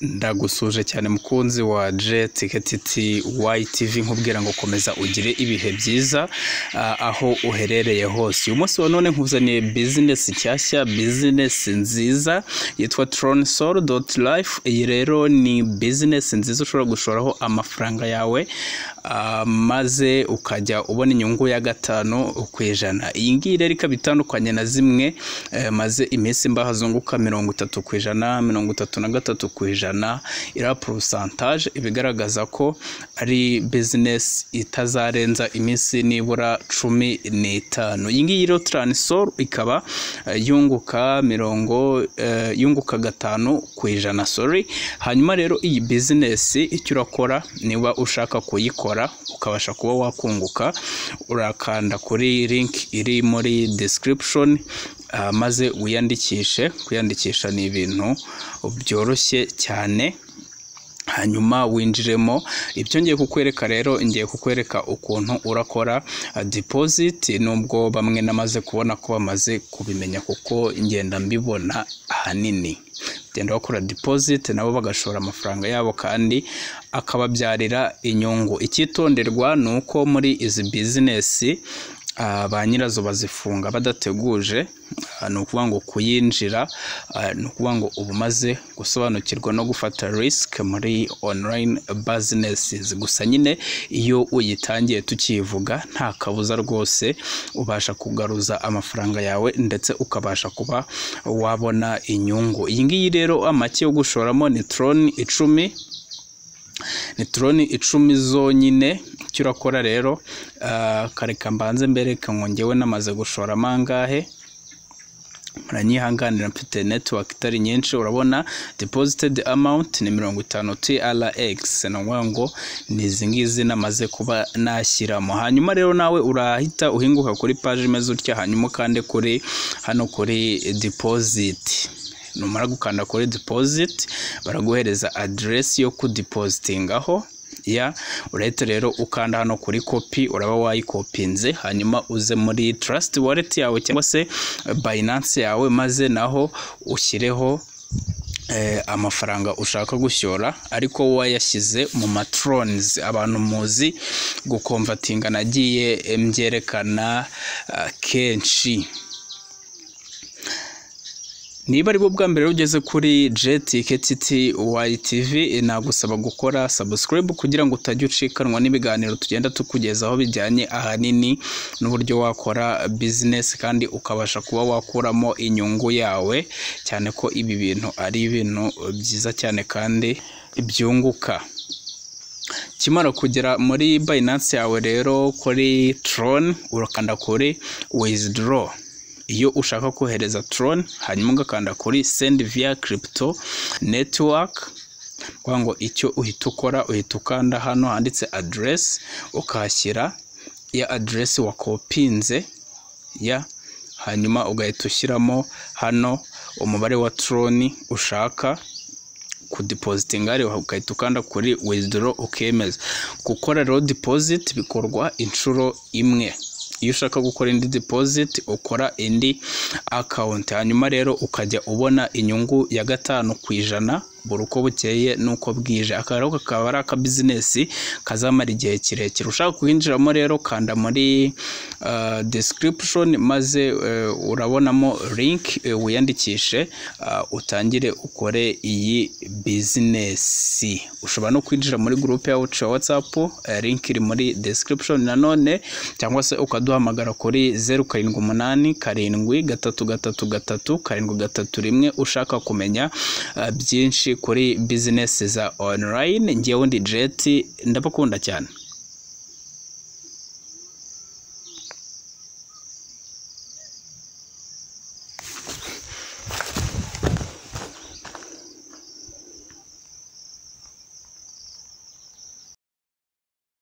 ndagusuhuje cyane mukunzi wa jetiketiti YTV nkubwira ngo komeza ugire ibihe byiza ah, aho uherereye hose uyu munsi wa none nkuzaniye bizinesi nshyashya bizinesi nziza yitwa tronsol dot life iyi rero ni bizinesi nziza ushobora gushoraho amafaranga yawe ah, maze ukajya ubona inyungu ya gatanu ku ijana iyi ngiyi rero ikaba itandukanye na zimwe eh, maze iminsi mba hazunguka mirongo itatu ku ijana mirongo itatu na gatatu ku ijana iriya porosantaje ibigaragaza ko ari bizinesi itazarenza iminsi nibura cumi n'itanu iyi ngiyi rero taransoro ikaba eh, yunguka mirongo eh, yunguka gatanu ku ijana sorry hanyuma rero iyi bizinesi icyo urakora niba ushaka kuyikora ukabasha kuba wakunguka urakanda kuri linki iri muri description ah, maze wiyandikishe kwiyandikisha ni ibintu byoroshye cyane hanyuma winjiremo ibyo ngiye kukwereka rero ngiye kukwereka ukuntu urakora ah, deposit nubwo bamwe namaze kubona ko bamaze kubimenya kuko ngenda mbibona ahanini bagenda bakora deposit nabo bagashora amafaranga yabo kandi akababyarira inyungu icyitonderwa ni uko muri izi bizinesi ah, ba nyirazo bazifunga badateguje Ah, ni ukuvuga ngo kuyinjira ah, ni ukuvuga ngo uba umaze gusobanukirwa no gufata risk muri online businesses gusa nyine iyo uyitangiye tukivuga nta kabuza rwose ubasha kugaruza amafaranga yawe ndetse ukabasha kuba wabona inyungu iyi ngiyi rero amake yo gushoramo ni troni icumi ni turoni icumi zonyine icyo urakora rero ah, kareka mbanze mbereka ngo ngewe namaze gushora amangahe muranyihanganira mfite network itari nyinshi urabona deposited amount ni mirongo itanu TRX ni ukuvuga ngo ni izi ngizi namaze kuba nashyiramo hanyuma rero nawe urahita uhinguka kuri paji imeze utya hanyuma ukande kuri hano kuri deposit numara gukanda kuri deposit baraguhereza aderesi yo kudipozitingaho ya urahita rero ukanda hano kuri kopi uraba wayikopinze hanyuma uze muri trust wallet yawe cyangwa se binance yawe maze naho ushyireho eh, amafaranga ushaka gushyora ariko wowe wayashyize mu matrons abantu muzi gukomvatinga nagiye mbyerekana ah, kenshi niba ari bwo bwa mbere ugeze kuri jetiketiti YTV nagusaba gukora subscribe kugira ngo utajya ucikanwa n'ibiganiro tugenda tukugezaho bijyanye ahanini n'uburyo wakora bizinesi kandi ukabasha kuba wakuramo inyungu yawe cyane ko ibi bintu ari ibintu byiza cyane kandi byunguka kimara kugera muri bayinansi yawe rero kuri trone urakanda kuri withdraw iyo ushaka kohereza Tron hanyuma ugakanda kuri send via crypto network kugira ngo icyo uhita ukora uhita ukanda hano handitse address ukahashyira ya address wakopinze ya hanyuma ugahita ushyiramo hano umubare wa Tron ushaka kudipozitinga rero ugahita ukanda kuri withdraw ukemeza gukora rero deposit bikorwa inshuro imwe iyo ushaka gukora indi deposit ukora indi account hanyuma rero ukajya ubona inyungu ya gatanu ku ijana buri uko bukeye n'uko bwije aka rero kakaba ari akabizinesi kazamara igihe kirekire ushaka kuhinjiramo rero kanda muri uh, description maze uh, urabonamo link uh, wiyandikishe uh, utangire ukore iyi bizinesi ushobora no kwinjira muri group yacu ya whatsapp uh, link iri muri description nanone cyangwa se ukaduhamagara kuri zeru karindwi umunani karindwi gatatu gatatu gatatu karindwi gatatu rimwe ushaka kumenya uh, byinshi kuri bizinesi za online ngewe ndi jeti ndabakunda cyane